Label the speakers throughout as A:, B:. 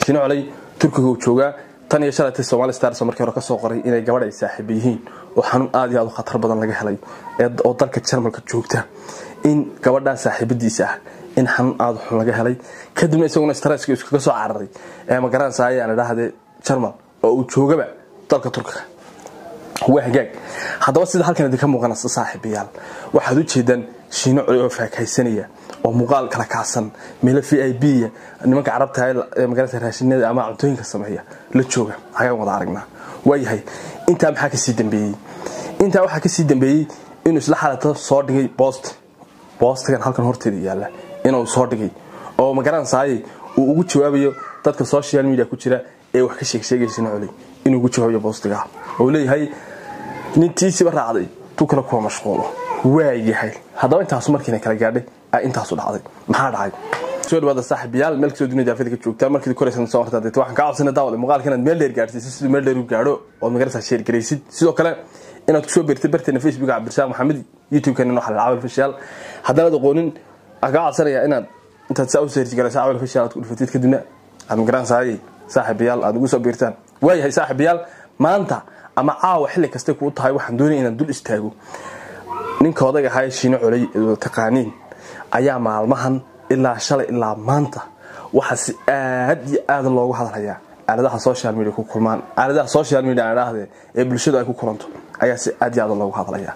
A: shiino coley turkiga uu joogaa tan iyo shalatay somali stars markii hore kasoo qoray inay gabadh ay saaxiiba yihiin oo xanuun aad iyo aad u khatar badan laga helay oo dalka jarmalka joogta in gabadhaa saaxiibadiisa ah in xanuun aad xun laga helay kadibna isaguna stresska iskaga soo cararay ee magaranaysa ayaan idhaahdee jarmal oo uu joogaba dalka turkiga waa hagaag haddaba sida halkan idinka muuqanaysa saaxiibayaal waxaad u jeedaan shiino coli oo faakaysanaya oo muuqaal kala kacsan meelo v i b nimanka carabta ee magarata raashinada ama cuntooyinka sameeya la jooga ayaan wada aragnaa waayahay intaa maxaa kasii dambeeyey intaa waxaa kasii dambeeyey inuu isla xalata soo dhigay boost boostigan halkan horteeda yaalla inuu soo dhigay oo magaranaysaay uu ugu jawaabayo dadka social media ku jira ee wax ka sheegsheegaya shiino coli inuu ugu jawaabayo boostiga oo leeyahay nintiisiba raacday tu kale kuwa mashquulo waayahay haddaba intaasu markiina kala gaadhay intaasu dhacday maxaa dhacay soo dhawaada saaxiibayaal meel kasoo dunida daafida ka joogtaan markii koraysan soo hortaa deeta waxaan kaa codsanay daawada muuqaalka inaad meel dheer gaadhsiisid siduu meel dheer u gaadho ood magaraysaa sheer garaysid sidoo kale inaad kusoo beertid barteena facebooka cabdirasaaq maxamed youtube-keena noo xalal cawal fashaal haddanaad aqoonin waxaan kaa codsanayaa inaad intaad saa u seerji garaysa cawal fashaal aad ku dhufatid kadibna aad magaranaysaay saaxiibayaal aad ugu soo beertaan waayahay saaxiibayaal maanta ama caawa xilli kastay kuu tahay waxaan doonaya inaan dul istaago ninka odaga ahaa shiino coley ee taqaaniin ayaa maalmahan ilaa shalay ilaa maanta waxaa si aad iyo aad loogu hadlayaa aaladaha social media ku kulmaan aaladaha social media aan idhaahdee ee bulshadu ay ku kulanto ayaa si aad iyo aad loogu hadlayaa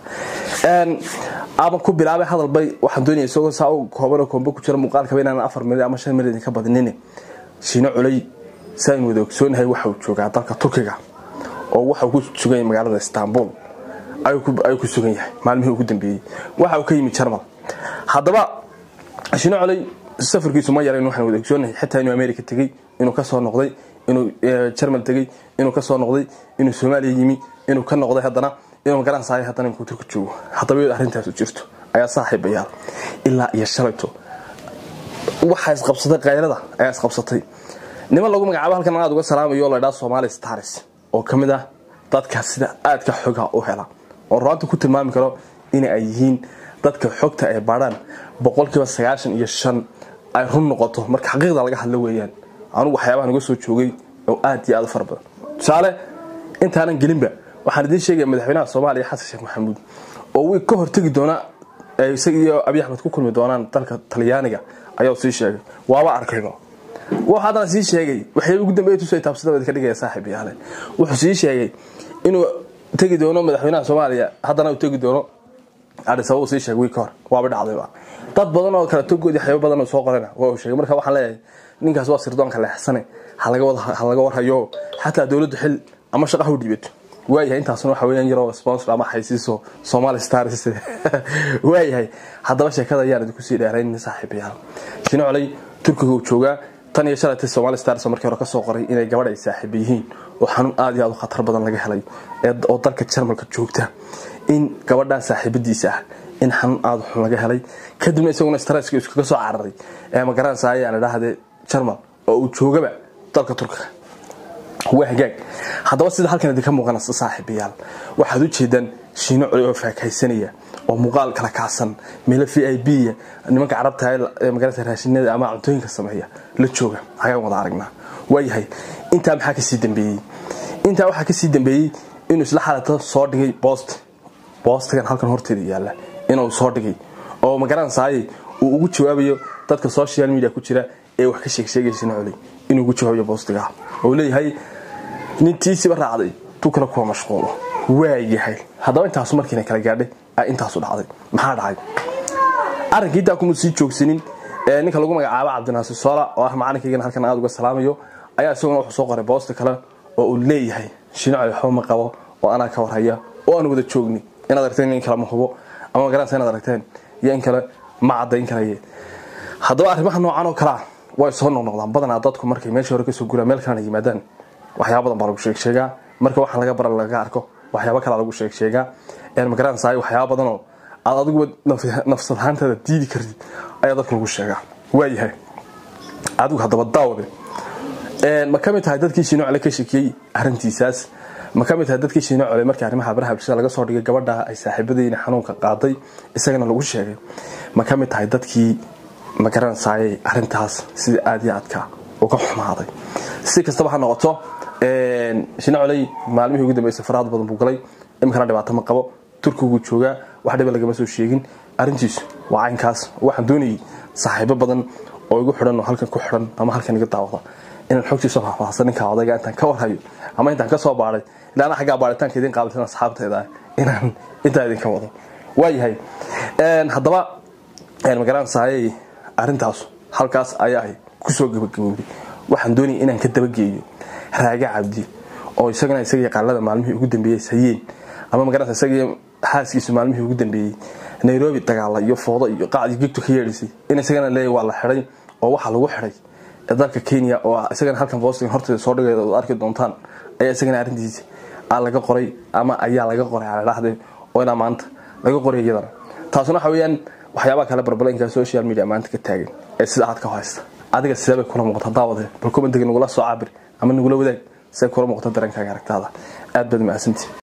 A: ama ku bilaabay hadalbay waxaan doonaya isagoo saa u koobanoo koombo ku jira muuqaalkaba inaan afar minid ama shan minid ka badinin shiino coley saan wada ogsoonahay waxa uu joogaa dalka turkiga oo waxauu ku sugan yahay magaalada istanbul ayuu ku sugan yahay maalmihii ugu dambeeyey waxa uu ka yimid jarmal haddaba shiino coley safarkiisu ma yarayn waxaan wada ogsoonahay xitaa inuu america tegey inuu kasoo noqday inuu jarmal tegey inuu kasoo noqday inuu soomaaliya yimi inuu ka noqday haddana inuu magaransaay haddana inkuu turka joogo haddaba iyadoo arrintaasu jirto ayaa saaxiibayaal ilaa iyo shalayto waxaa isqabsatay kaylada ayaa isqabsatay niman lagu magacaabo halkan aad uga salaamayo oo la ydhaa somali stars oo ka mid ah dadka sida aadka xoga u hela oo ruaanta ku tilmaami karo in ay yihiin dadka xogta ay baadhaan boqolkiiba sagaashan iyo shan ay run noqoto marka xaqiiqda laga hadlo weeyaan anugu waxyaabahan uga soo joogay oo aad iyo aad u fara badan tusaale intaanan gelinba waxaan idiin sheegaya madaxweynaha soomaaliya xasan sheekh maxamuud oo wii ka hortegi doona isaga iyo abiy axmed ku kulmi doonaan dalka talyaaniga ayaa sii sheegay waaba arkayba wuxuu haddana sii sheegay waxyaaba ugu dambeeya tusay taabsadabad ka dhigaya saaxiib yaale wuxuu sii sheegay inuu tegi doono madaxweynaha soomaaliya haddana uu tegi doono adhisaba uu sii sheegay wii ka hor waaba dhacdayba dad badan oo kale togoodii waxyaaba badan oo soo qorana waa uu sheegay marka waxaan leeyahay ninkaas waa sirdoonka leexsane ha laga warhayo xataa dowladdu xil ama shaqaha u dhiibato waayahay intaasna waxa weeyaan yaroo sponsor ama xaysiiso somali stars waayahay haddaba sheekada ayaan idinku sii dheerayn saaxiibayaal shino coley turkiga uu joogaa tan iyo shalatay somali stars markii hore kasoo qoray inay gabadh ay saaxiiba yihiin oo xanuun aad iyo aad u khatar badan laga helay oo dalka jarmalka joogta in gabadhaa saaxiibadiisa ah in xanuun aad xun laga helay kadibna isaguna stresska iskaga soo cararay ee magaranaysa ayaan idhaahdee jarmal oo uu joogaba dalka turkiga waa hagaag haddaba sida halkan idinka muuqanaysa saaxiibayaal waxaad u jeedaan shiino coli oo faakaysanaya oo muuqaal kala kacsan meelo v i b nimanka carabta ee magarata raashinada ama cuntooyinka sameeya la jooga ayaan wada aragnaa waayahay intaa maxaa kasii dambeeyey intaa waxaa kasii dambeeyey inuu isla xalata soo dhigay boost boostigan halkan horteeda yaalla inuu soo dhigay oo magaranaysaay uu ugu jawaabayo dadka social media ku jira ee wax ka sheegsheegaya shiino coli inuu ugu jawaabayo boostiga oo leeyahay nintiisiba raacday tu kale kuwa mashquulo waayahay haddaba intaasu markiina kala gaadhay intaasu dhacday maxaa dhacay arrinkii intaa kuma sii joogsanin ninka lagu magacaabo cabdinaasir soola oo ah macalinkaygana halkan aad uga salaamayo ayaa isaguna wuxuu soo qoray boosta kale oo uu leeyahay shiino coli waxba ma qabo oo anaa ka warhaya oo aan wada joogni inaad aragteen in kale ma hubo ama magaranaysa inaad aragteen iyo in kale ma caddayn karaye haddaba arrimaha noocan oo kalea way soo noqnoqdaan badanaa dadku markay meeshii hore kasoo guraan meel kalena yimaadaan waxyaaba badan baa lagu sheegsheegaa marka waxaan laga bara laga arko waxyaaba kalea lagu sheegsheegaa magaranaysaay waxyaaba badanoo aad adiguba nafsad ahaantaada diidi kartid ayaa dadka lagu sheegaa waayahay adigu haddaba daawade ma ka mid tahay dadkii shiino cole ka shekiyey arrintiisaas ma ka mid tahay dadkii shiino cole markii arrimaha baraha bulshada laga soo dhigay gabadha ay saaxiibadayna xanuunka qaaday isagana lagu sheegay ma ka mid tahay dadkii magaranaysaayay arrintaas sida aad iyo aadka uu ka xumaaday si kastaba ha noqoto shina coley maalmihii ugu dambeysay faraad badan buu galay iminkana dhibaato ma qabo turkiguu joogaa wax dhiba lagama soo sheegin arrintiisu waa caynkaas waxaan doonayay saaxiibo badan oo igu xidhan oo halkan ku xidhan ama halkan iga daawada inaan xogtiisa faahfaahsan ninka odayga intaan ka warhayo ama intaan ka soo baaday ilaa ana xaggaa baaritaanka idin qaabilsan asxaabteeda inaan intaa idinka wado waayahay haddaba magaranaysaayey arrintaas halkaas ayaa kusoo gabagabowday waxaan doonayay inaan ka dabageeyo raaga cabdi oo isagana isaga yaqaalada maalmihii ugu dambeeyey hayeen ama magaranaysa isaga xaaskiisu maalmihii ugu dambeeyey nairobi dagaala iyo foodo iyo qaacdii gegtu ka yeedhisay in isagana leeyahy waa la xidhay oo waxaa lagu xidhay dalka kenya oo isagana halkan boston horteeda soo dhigeeda ood arki doontaan ayaa isagana arrintiisa laga qoray ama ayaa laga qoray aladhahde oo ilaa maanta laga qoray iyadana taasuna waxa weyaan waxyaabaha kale barbalanka social media maanta ka taagan ee sida aad ka haysta adiga sidee bay kula muuqata daawade bal commentiga nagula soo cabir ama nagula wadaag sidee kula muuqata dareenkaaga aragtaada aad baad mahadsantii